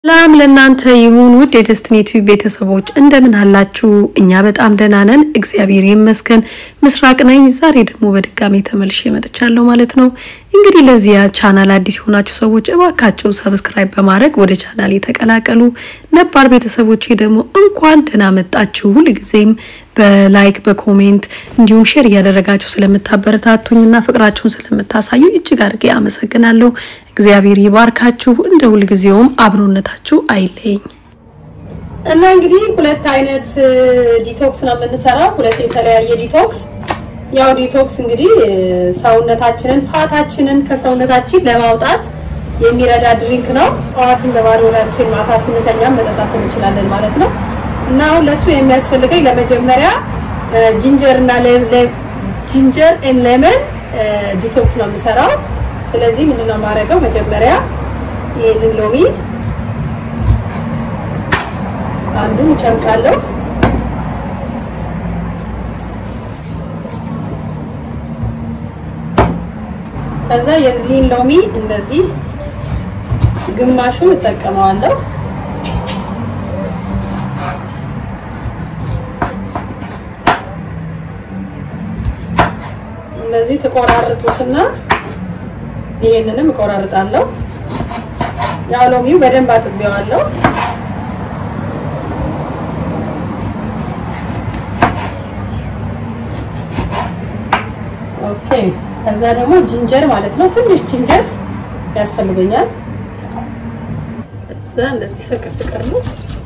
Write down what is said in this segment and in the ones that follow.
ሰላም ለእናንተ ይሁን ውድ የደስትኒ ቲዩብ ቤተሰቦች እንደምን አላችሁ? እኛ በጣም ደህና ነን፣ እግዚአብሔር ይመስገን። ምስራቅ ነኝ። ዛሬ ደግሞ በድጋሚ ተመልሼ መጥቻለሁ ማለት ነው። እንግዲህ ለዚያ ቻናል አዲስ የሆናችሁ ሰዎች እባካችሁ ሰብስክራይብ በማድረግ ወደ ቻናል የተቀላቀሉ፣ ነባር ቤተሰቦቼ ደግሞ እንኳን ደህና መጣችሁ። ሁልጊዜም በላይክ በኮሜንት እንዲሁም ሼር እያደረጋችሁ ስለምታበረታቱኝና ፍቅራችሁን ስለምታሳዩ እጅግ አድርጌ አመሰግናለሁ። እግዚአብሔር ይባርካችሁ። እንደ ሁልጊዜውም አብሮነታችሁ አይለየኝ። እና እንግዲህ ሁለት አይነት ዲቶክስ ነው የምንሰራው፣ ሁለት የተለያየ ዲቶክስ። ያው ዲቶክስ እንግዲህ ሰውነታችንን ፋታችንን ከሰውነታችን ለማውጣት የሚረዳ ድሪንክ ነው። ጠዋትን በባዶ ሆዳችን ማታ ስንተኛም መጠጣት እንችላለን ማለት ነው። እና አሁን ለሱ የሚያስፈልገኝ ለመጀመሪያ ጂንጀር እና ጂንጀር ኤን ሌመን ዲቶክስ ነው የምሰራው። ስለዚህ ምንድነው የማደርገው? መጀመሪያ ይሄንን ሎሚ አንዱን እጨምቃለሁ። ከዛ የዚህን ሎሚ እንደዚህ ግማሹን እጠቀመዋለሁ። እንደዚህ ተቆራርጡትና ይሄንንም እቆራርጣለሁ። ያው ሎሚው በደንብ አጥቤዋለሁ። ኦኬ። ከዛ ደግሞ ጂንጀር ማለት ነው። ትንሽ ጂንጀር ያስፈልገኛል። እዛ እንደዚህ ፍቅር ፍቅር ነው።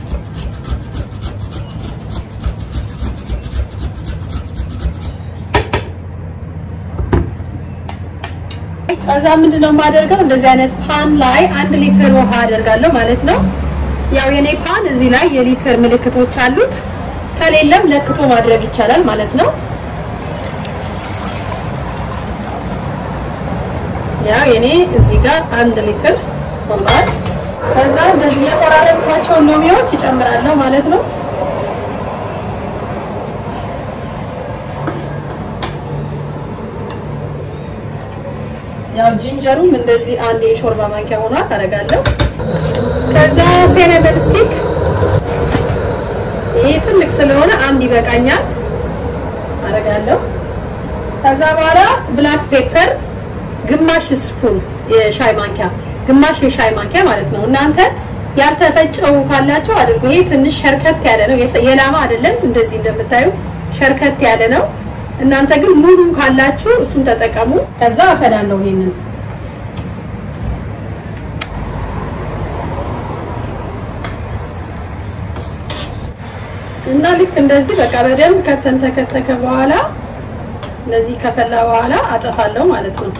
ከዛ ምንድነው የማደርገው? እንደዚህ አይነት ፓን ላይ አንድ ሊትር ውሃ አደርጋለሁ ማለት ነው። ያው የኔ ፓን እዚህ ላይ የሊትር ምልክቶች አሉት። ከሌለም ለክቶ ማድረግ ይቻላል ማለት ነው። ያው የኔ እዚህ ጋር አንድ ሊትር ሆኗል። ከዛ እንደዚህ የቆራረጥኳቸውን ሎሚዎች ይጨምራለሁ ማለት ነው። ያው ጂንጀሩም እንደዚህ አንድ የሾርባ ማንኪያ ሆኗል አደርጋለሁ። ከዛ ሴነብል ስቲክ ይሄ ትልቅ ስለሆነ አንድ ይበቃኛል አደርጋለሁ። ከዛ በኋላ ብላክ ፔፐር ግማሽ ስፑን የሻይ ማንኪያ ግማሽ የሻይ ማንኪያ ማለት ነው። እናንተ ያልተፈጨው ካላቸው አድርጉ። ይሄ ትንሽ ሸርከት ያለ ነው፣ የላማ አይደለም። እንደዚህ እንደምታዩ ሸርከት ያለ ነው። እናንተ ግን ሙሉ ካላችሁ እሱን ተጠቀሙ። ከዛ አፈላለው ይሄንን እና ልክ እንደዚህ በቃ በደንብ ከተን ተከተከ በኋላ እንደዚህ ከፈላ በኋላ አጠፋለሁ ማለት ነው።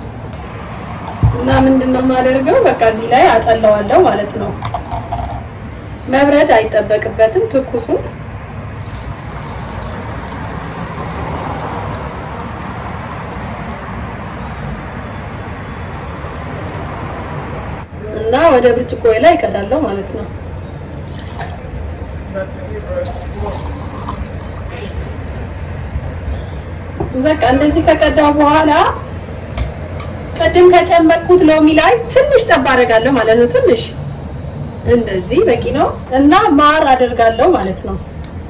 እና ምንድነው የማደርገው? በቃ እዚህ ላይ አጠላዋለሁ ማለት ነው። መብረድ አይጠበቅበትም ትኩሱን እና ወደ ብርጭቆ ላይ እቀዳለሁ ማለት ነው። በቃ እንደዚህ ከቀዳው በኋላ ቅድም ከጨመቅኩት ሎሚ ላይ ትንሽ ጠብ አደርጋለሁ ማለት ነው። ትንሽ እንደዚህ በቂ ነው። እና ማር አደርጋለሁ ማለት ነው።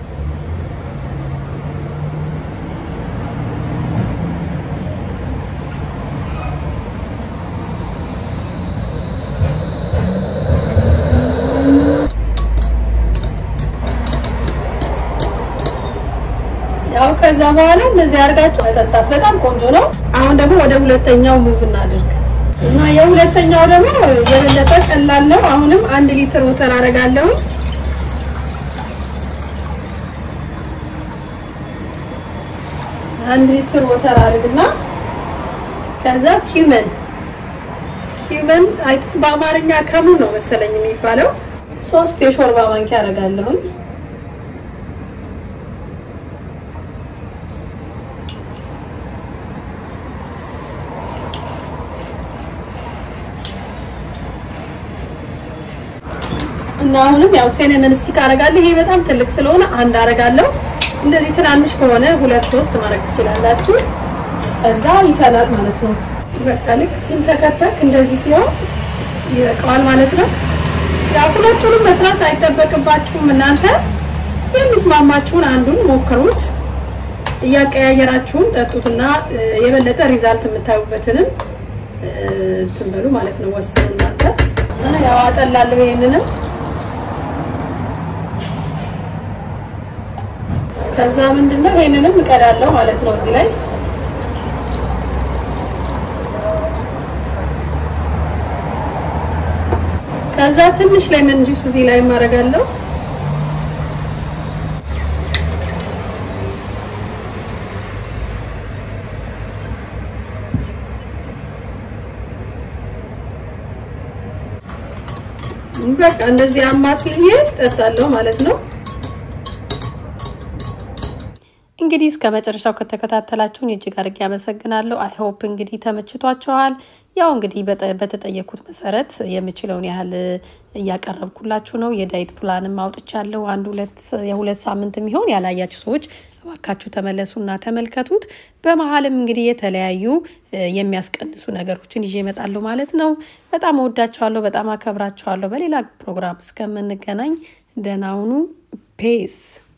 ያው ከዛ በኋላ እንደዚህ አድርጋችሁ መጠጣት በጣም ቆንጆ ነው። አሁን ደግሞ ወደ ሁለተኛው ሙቭ እናድርግ እና የሁለተኛው ደግሞ የበለጠ ቀላል ነው። አሁንም አንድ ሊትር ወተር አደርጋለሁ። አንድ ሊትር ወተር አድርግና ከዛ ኪውመን ኪውመን አይ ቲንክ በአማርኛ ከሙን ነው መሰለኝ የሚባለው ሶስት የሾርባ ማንኪያ አደርጋለሁኝ። እና አሁንም ያው ሴነመን ስቲክ አደርጋለሁ። ይሄ በጣም ትልቅ ስለሆነ አንድ አደርጋለሁ። እንደዚህ ትናንሽ ከሆነ ሁለት ሶስት ማድረግ ትችላላችሁ። ከዛ ይፈላል ማለት ነው። በቃ ልክ ሲንተከተክ እንደዚህ ሲሆን ይበቃዋል ማለት ነው። ያው ሁለቱንም መስራት አይጠበቅባችሁም እናንተ የሚስማማችሁን አንዱን ሞክሩት። እያቀያየራችሁም ጠጡትና የበለጠ ሪዛልት የምታዩበትንም እንትን በሉ ማለት ነው። ወስኑ እናንተ። ያው አጠላለሁ ይሄንንም ከዛ ምንድነው ይሄንንም እቀዳለሁ ማለት ነው እዚህ ላይ ከዛ ትንሽ ሌመን ጁስ እዚህ ላይ ማረጋለሁ። በቃ እንደዚህ አማስዬ ጠጣለሁ ማለት ነው። እንግዲህ እስከ መጨረሻው ከተከታተላችሁን እጅግ አድርጌ አመሰግናለሁ። አይ ሆፕ እንግዲህ ተመችቷችኋል። ያው እንግዲህ በተጠየኩት መሰረት የምችለውን ያህል እያቀረብኩላችሁ ነው። የዳይት ፕላንም አውጥቻለሁ። አንድ ሁለት የሁለት ሳምንት የሚሆን ያላያችሁ ሰዎች እባካችሁ ተመለሱና ተመልከቱት። በመሀልም እንግዲህ የተለያዩ የሚያስቀንሱ ነገሮችን ይዤ እመጣለሁ ማለት ነው። በጣም እወዳችኋለሁ፣ በጣም አከብራችኋለሁ። በሌላ ፕሮግራም እስከምንገናኝ ደህና ሁኑ። ፔስ